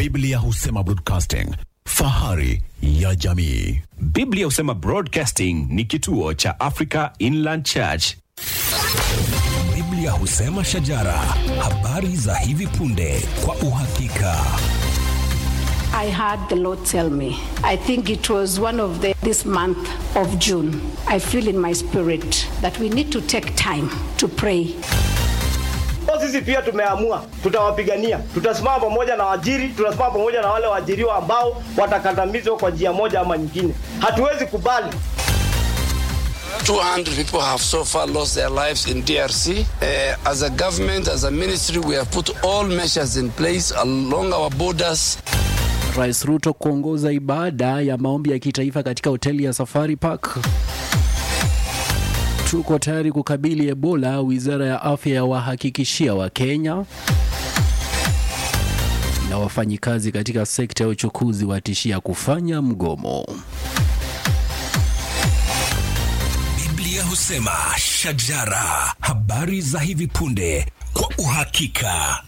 Biblia husema broadcasting, fahari ya jamii. Biblia husema Broadcasting ni kituo cha Africa Inland Church. Biblia husema shajara, habari za hivi punde kwa uhakika. I heard the Lord tell me. I think it was one of the this month of June. I feel in my spirit that we need to take time to pray. Kwa sisi pia tumeamua tutawapigania, tutasimama pamoja na waajiri, tutasimama pamoja na wale waajiriwa ambao watakandamizwa kwa njia moja ama nyingine. Hatuwezi kubali 200 people have so far lost their lives in DRC. Uh, as a government, as a ministry, we have put all measures in place along our borders. Rais Ruto kuongoza ibada ya maombi ya kitaifa katika hoteli ya Safari Park. Tuko tayari kukabili Ebola, wizara ya afya yawahakikishia Wakenya. Na wafanyikazi katika sekta ya uchukuzi watishia kufanya mgomo. Biblia husema shajara, habari za hivi punde kwa uhakika.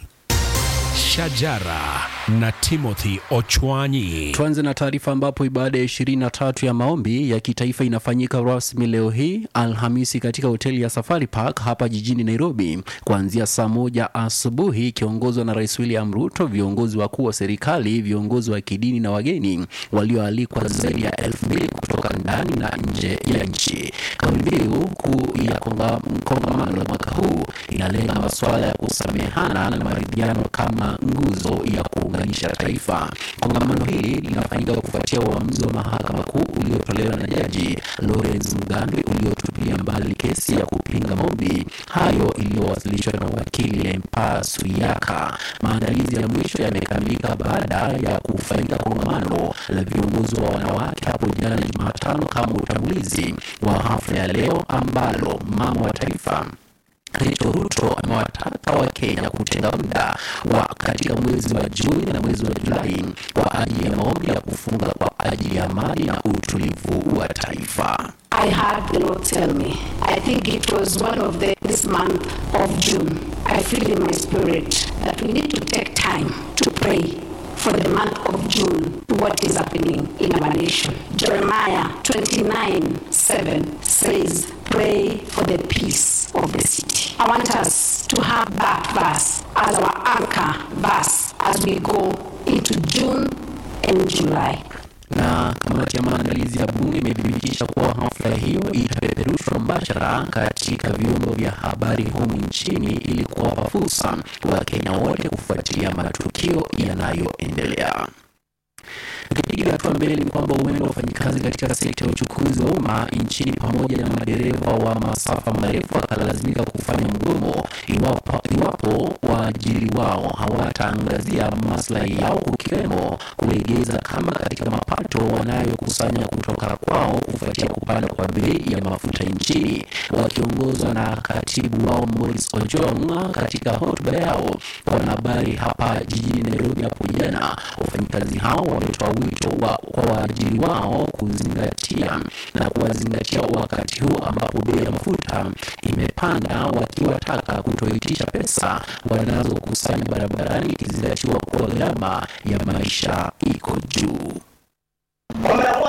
Shajara na Timothy Ochwanyi. Tuanze na taarifa ambapo ibada ya 23 ya maombi ya kitaifa inafanyika rasmi leo hii Alhamisi katika hoteli ya Safari Park hapa jijini Nairobi kuanzia saa moja asubuhi ikiongozwa na Rais William Ruto, viongozi wakuu wa serikali, viongozi wa kidini na wageni walioalikwa zaidi ya elfu mbili kutoka ndani na nje ya nchi. Kauli mbiu kuu ya konga- kongamano la mwaka huu inalenga masuala ya kusamehana na maridhiano kama nguzo ya kuunganisha taifa. Kongamano hili linafanyika kufuatia uamuzi wa mahakama kuu uliotolewa na jaji Lawrence Mugambi uliotupilia mbali kesi ya kupinga maombi hayo iliyowasilishwa na wakili Empa Suyaka. Maandalizi ya mwisho yamekamilika baada ya kufanyika kongamano la viongozi wa wanawake hapo jana Jumatano kama utangulizi wa hafla ya leo ambalo mama wa taifa Rachel Ruto amewataka Wakenya kutenga muda wa katika mwezi wa Juni na mwezi wa Julai kwa ajili ya maombi ya kufunga kwa ajili ya amani na utulivu wa taifa. I heard the Lord tell me. I think it was one of the this month of June. I feel in my spirit that we need to take time to pray for the month of June what is happening in our nation. Jeremiah 29 7 says, Pray for the peace of the city. I want us to have that verse as our anchor verse as we go into June and July. na kamati ya maandalizi ya bunge imethibitisha kuwa hafla hiyo itapeperushwa mbashara katika vyombo vya habari humu nchini ili kuwapa fursa Wakenya wote kufuatilia matukio yanayoendelea. Tukipiga hatua mbele ni kwamba huenda wafanyikazi katika sekta ya uchukuzi wa umma nchini pamoja na madereva wa masafa marefu wakalazimika kufanya mgomo iwapo, iwapo waajiri wao hawataangazia maslahi yao kukiwemo kulegeza kama katika mapato wanayokusanya kutoka kwao kufuatia kupanda kwa bei ya mafuta nchini. Wakiongozwa na katibu wao Morris Ojong katika hotuba yao kwa wanahabari hapa jijini Nairobi hapo jana, wafanyikazi hao wametoa wito wa, kwa waajiri wao kuzingatia na kuwazingatia wakati huu ambapo bei ya mafuta imepanda, wakiwataka kutoitisha pesa wanazokusanya barabarani ikizingatiwa kuwa gharama ya maisha iko juu. kwamba